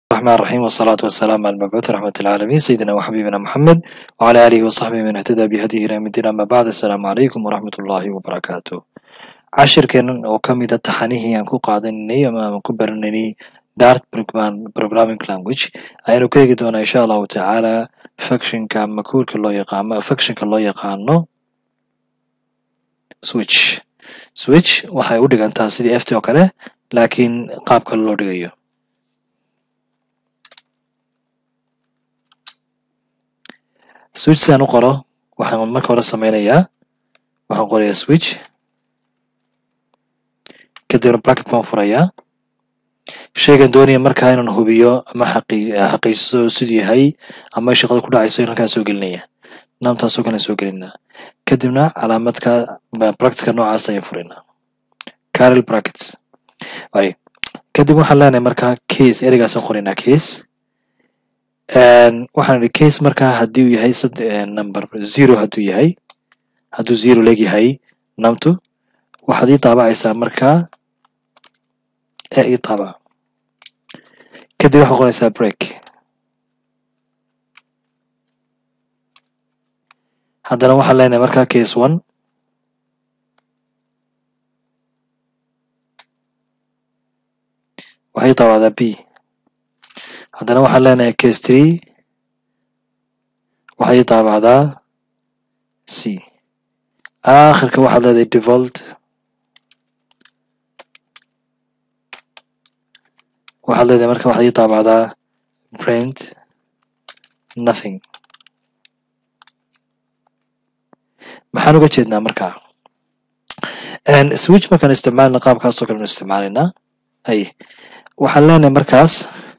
الرحمن الرحيم والصلاة والسلام على المبعوث رحمة العالمين سيدنا وحبيبنا محمد وعلى آله وصحبه من اهتدى بهديه إلى يوم الدين أما بعد السلام عليكم ورحمة الله وبركاته cashirkeenan oo ka mid a taxanihii aan ku qaadanay ama aan ku barananay dart programming language ayaanu ka eegi doonaa insha allahu tacaala functionka ama kuurka loo yaqaano functionka loo yaqaano switch switch waxay u dhigantaa sidii ft oo kale laakiin qaab kale loo dhigayo switch si aan u qoro waxaan marka hore sameynayaa waxaan qorayaa switch kadibna bracket baan furayaa shaygan doonaya markaa inaan hubiyo ama xaqiijiso siduu yahay ama shaqada ku dhacayso in halkaan soo gelinaya naamtaasoo kale soo gelinaa kadibna calaamadka bracketka noocaas ayaan furaynaa carel brackets ay kadib waxaan leenahay markaa case ereygaasaan qoraynaa case waxaan idhi case markaa haddii uu yahay number zero hadduu yahay hadduu zero leegyahay namtu waxaad ii daabacaysaa markaa ee ii daabac kadib waxaad qoraysaa break haddana waxaan leenahay markaa case one waxay daabacdaa b haddana waxaan leenahay case three waxay daabacdaa c aakhirka waxaad leedahay default waxaad leedahay marka waxaad ii daabacdaa print nothing maxaan uga jeednaa markaa switch markaan isticmaalna qaabkaasoo kale nu isticmaalaynaa ay waxaan leenahay markaas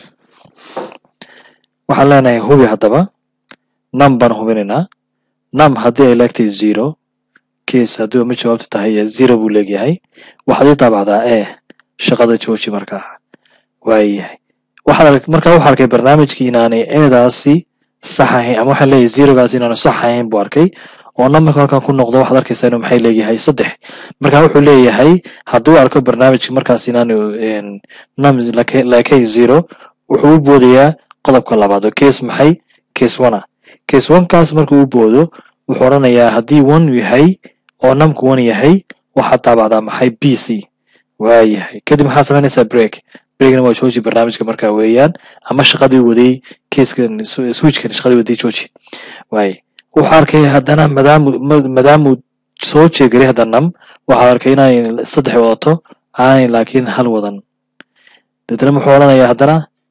waxaan leenahay hubi haddaba num baan hubinaynaa num haddii ay leegtahay zero case haddii ma jawaabtu tahay zero buu leegyahay waxaad ii daabacdaa e shaqada jooji markaa waayahay waxaad markaa wuxuu arkay barnaamijkii inaanay eedaasi sax ahayn ama waxaan leeyahay zerogaas inaanu sax ahayn buu arkay oo numberka halkan ku noqdo waxaad arkaysaa inuu maxay leeyahay saddex marka wuxuu leeyahay hadduu arko barnaamijka markaas inaanu num leekay zero wuxuu u boodayaa qodobka labaad oo case maxay case one ah case one kaas markuu u boodo wuxuu odhanayaa haddii one yahay oo numku one yahay waxaad daabacdaa maxay b c waayahay kadib maxaad samaynaysaa break breakna waa jooji barnaamijka markaa weeyaan ama shaqadii waday casekan switchkan shaqadii waday jooji waay wuxuu arkay haddana madaamu maadaamuu soo jeegaray hadda num waxaa arkay inaanay saddex wadato aanay laakiin hal wadan deetana muxuu odhanayaa haddana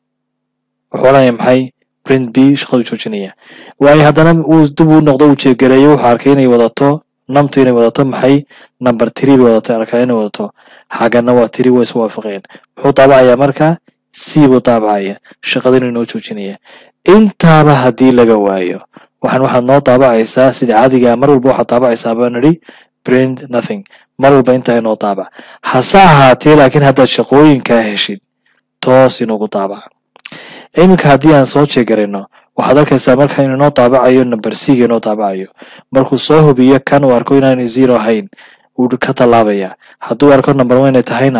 wuxuu odhanaya maxay print b shaqadu joojinaya waayo haddana uu dib uu noqdo uu jeegareeyo wuxuu arkay inay wadato numtu inay wadato maxay number three bay wadato arkaa inay wadato xaggana waa three way isu waafaqeen muxuu daabacayaa marka c buu daabacaya shaqadinu inoo joojinaya intaaba haddii laga waayo waxaan waxaad noo daabacaysaa sida caadigaa mar walba waxaad daabacaysaa baan nidhi print nothing mar walba intaa inoo daabac hase ahaatee laakiin haddaad shaqooyinkaa heshid toos inugu daabac iminka haddii aan soo jeegarayno waxaad arkaysaa marka inuu inoo daabacayo number c ga inoo daabacayo markuu soo hubiyo kan uu arko inaanay zero ahayn wuu ka tallaabaya hadduu arko number one inay tahayna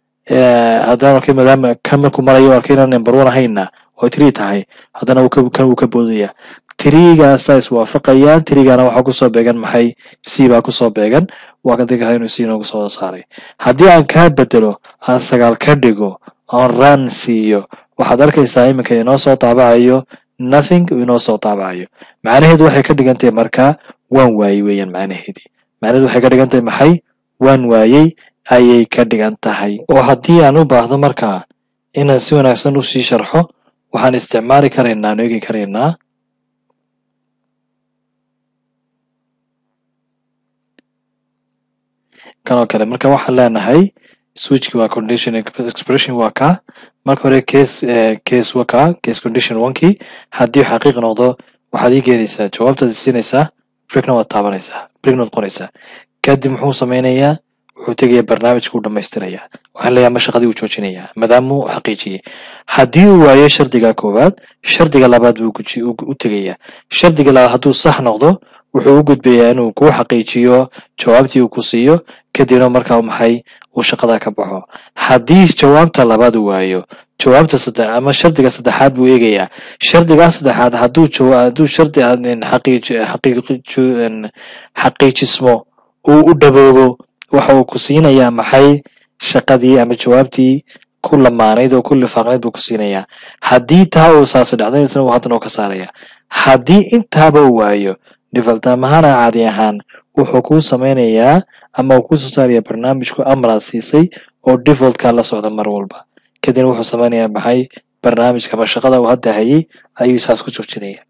haddaan arkay maadaama kan markuu marayo arkay inaan number one ahaynna oo three tahay haddana kan wuu ka boodaya tiriigaasaa iswaafaqayaan tiriigana waxaa kusoo beegan maxay c baa kusoo beegan waa ka digi inuu c inoogu soo saaray haddii aan kaa bedelo aan sagaal ka dhigo aan ran siiyo waxaad arkaysaa iminka inoo soo daabacayo nothing inoo soo daabacayo macnaheedu waxay ka dhigan tahay markaa waan waayey weeyaan macnaheedii macnaheedu waxay ka dhigan tahay maxay waan waayey ayay ka dhigan tahay oo haddii aan u baahdo markaa inaan si wanaagsan u sii sharxo waxaan isticmaali karaynaa aan eegi karaynaa kanoo kale marka waxaan leenahay switchki waa condition expression waa ka marka hore case case waa ka case condition onkii haddii xaqiiq noqdo waxaad ii keenaysaa jawaabtaad siinaysaa breakna waad taabanaysaa breakna waad qoraysaa kadib muxuu sameynayaa wuxuu tegayaa barnaamijka u dhamaystirayaa waxaan leeyahay ma shaqadii uu joojinayaa maadaamuu xaqiijiyey haddii uu waayo shardiga koowaad shardiga labaad buu u tegayaa shardiga labaad hadduu sax noqdo wuxuu u gudbayaa inuu kuu xaqiijiyo jawaabtii uu ku siiyo kadibna markaa maxay uu shaqada ka baxo haddii jawaabta labaad waayo jawaabta saddex ama shardiga saddexaad buu eegayaa shardigaa saddexaad hadduu jawa hadduu shardi xaqiij xaqiij xaqiijismo uu u dhaboobo waxa uu ku siinayaa maxay shaqadii ama jawaabtii ku lamaanayd oo ku lifaaqnayd buu ku siinayaa haddii taa uu saasi dhacday isna uu haddana u ka saaraya haddii intaaba uu waayo dhifaltaamahana caadi ahaan wuxuu kuu sameynayaa ama uu kusoo saaraya barnaamijku amraad siisay oo defaultka la socda mar walba kadibna wuxuu sameynayaa maxay barnaamijka ama shaqada uu hadda hayay ayuu saas ku joojinaya